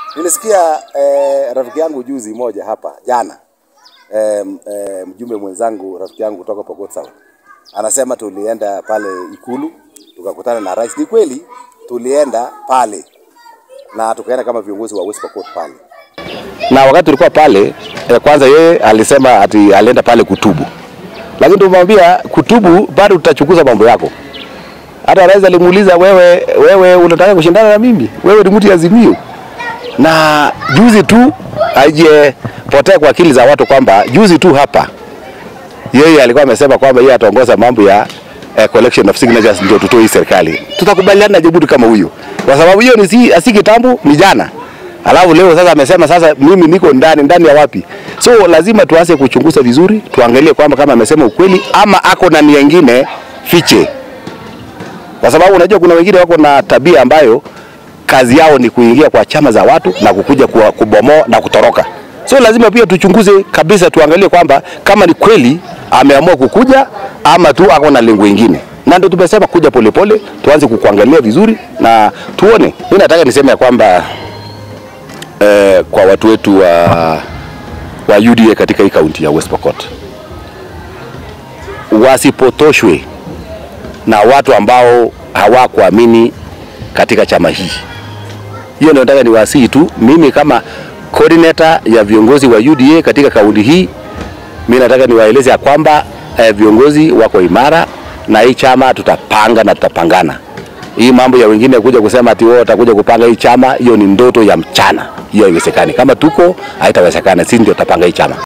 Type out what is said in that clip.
Nilisikia eh, rafiki yangu juzi moja hapa jana eh, eh, mjumbe mwenzangu rafiki yangu kutoka Pokot South anasema tulienda pale Ikulu tukakutana na rais. Ni kweli tulienda pale na tukaenda kama viongozi wa West Pokot pale, na wakati tulikuwa pale eh, kwanza yeye alisema ati alienda pale kutubu, lakini tumwambia kutubu bado tutachunguza mambo yako. Hata rais alimuuliza wewe, wewe unataka kushindana na mimi? Wewe ni mtu ya Azimio na juzi tu aijepotea kwa akili za watu kwamba juzi tu hapa yeye alikuwa amesema kwamba yeye ataongoza mambo ya eh, collection of signatures ndio tutoe hii serikali. Tutakubaliana na Jebuti kama huyo, kwa sababu hiyo ni si, si kitambo, ni jana. Alafu leo sasa amesema sasa mimi niko ndani ndani ya wapi? So lazima tuanze kuchunguza vizuri, tuangalie kwamba kama amesema ukweli ama ako na nia nyingine fiche, kwa sababu unajua kuna wengine wako na tabia ambayo kazi yao ni kuingia kwa chama za watu na kukuja kuwa- kubomoa na kutoroka. So lazima pia tuchunguze kabisa, tuangalie kwamba kama ni kweli ameamua kukuja ama tu ako na lengo ingine, na ndio tumesema kuja polepole, tuanze kukuangalia vizuri na tuone. Mimi nataka niseme ya kwamba eh, kwa watu wetu wa, wa UDA katika hii kaunti ya West Pokot wasipotoshwe na watu ambao hawakuamini katika chama hii. Hiyo ndio nataka niwasihi tu, mimi kama coordinator ya viongozi wa UDA katika kaunti hii, mimi nataka niwaeleze ya kwamba eh, viongozi wako imara na hii chama tutapanga na tutapangana. Hii mambo ya wengine kuja kusema ati wao watakuja kupanga hii chama, hiyo ni ndoto ya mchana, hiyo haiwezekani. Kama tuko haitawezekana, sisi ndio tutapanga hii chama.